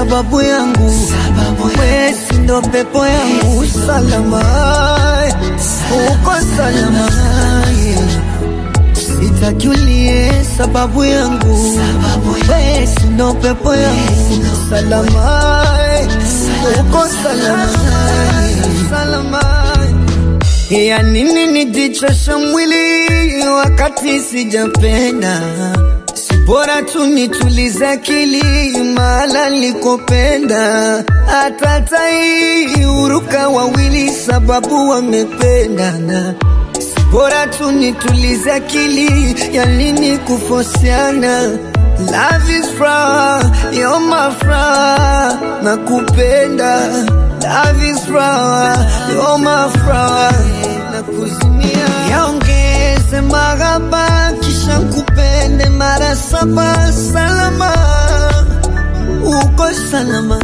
sababu yangu, wesi ndo pepo yangu, salama uko salama, sitaki ulie sababu yangu, wesi ndo pepo yangu, salama uko salama, salama ya nini nijichosha mwili wakati sijapenda? Si bora tu nitulize akili mahala likopenda. Hata tai uruka wawili sababu wamependana. Si bora tu nitulize akili ya nini kufosiana? Love is fra, you're my fra, nakupenda. Love is fra, you're my fra, nakuzimia. Yaongeze maghaba kisha kupende mara saba, salama uko salama.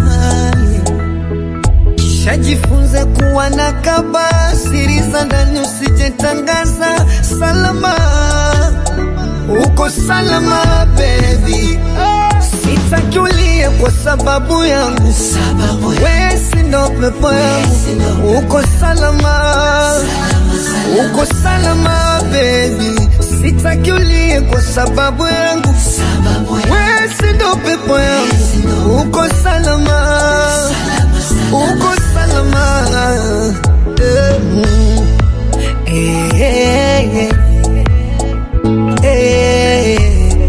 Kisha jifunze kuwa na kaba, siri za ndani usijetangaza, salama uko salama baby, sitaki ulie kwa sababu yangu, wesi ndo pepo yangu, uko salama, uko salama baby, sitaki ulie kwa sababu yangu, wesi ndo pepo yangu, uko salama, uko salama, eh, mm. eh, eh, eh. Eh,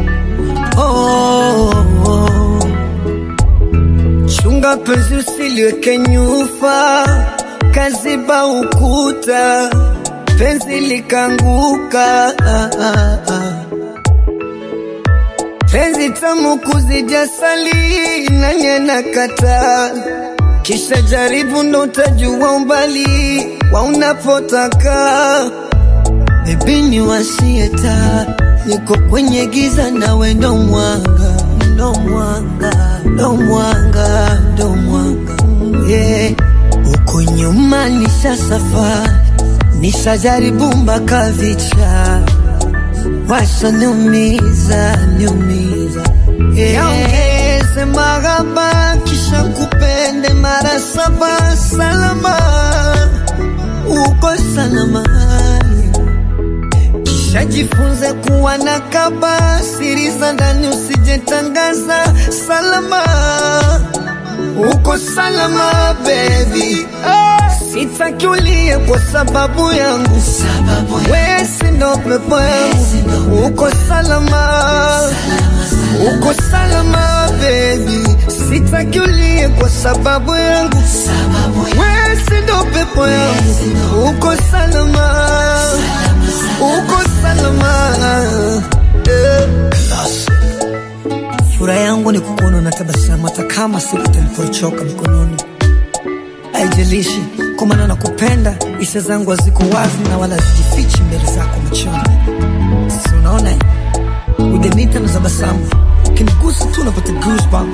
oh, oh. Chunga penzi usiliweke nyufa, kaziba ukuta, penzi likanguka. Ah, ah, ah. Penzi tamu kuzidi asali, nanye nakata, kisha jaribu ndo utajua umbali wa unapotaka. Baby ni wasieta, niko kwenye giza nawe ndo mwanga, ndo mwanga, ndo mwanga, ndo mwanga yeah. Uko nyuma nisha safari, nishajaribu mpaka vicha, washa niumiza, niumiza yeah. Yaongeze maghaba kisha kupende mara saba, salama uko salama kisha jifunze kuwa na kaba, siri za ndani usijetangaza, salama uko salama baby, sitaki ulie kwa sababu yangu, wesi ndo pepo yangu, uko salama, uko salama baby, sitaki ulie kwa sababu yangu, wesi ndo pepo yangu, uko salama, uko salama eh. Furaha yangu ni kukuona na tabasamu, hata kama siku talipochoka mikononi. Haijalishi kwa maana nakupenda, hisia zangu haziko wazi na wala hazijifichi mbele zako machoni. Si unaona ujanita na tabasamu, ukinigusa tu napata goosebumps.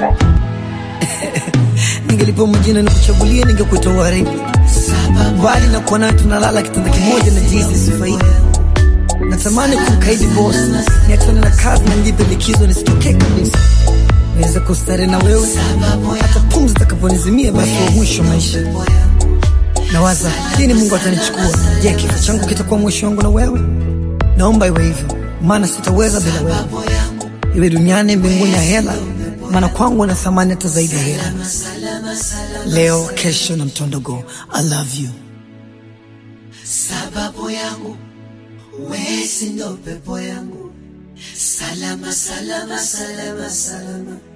Ningelipewa majina nikuchagulie, ningekuita uharibu, bali na kuwa naye tunalala kitanda kimoja na jinsi sifaidi natamani kumkaidi boss, niachane na kazi na nijipe likizo nisitokee kabisa, niweze kustare na wewe hata pumzi takaponizimia, basi wa mwisho maisha. Nawaza lini Mungu atanichukua. Je, kifo changu kitakuwa mwisho wangu na wewe? Naomba iwe hivyo, maana sitaweza bila wewe, iwe duniani, mbinguni ya hela, maana kwangu na thamani hata zaidi ya hela. Leo, kesho na mtondogo. I love you. sababu yangu wesi ndo pepo yangu salama salama salama salama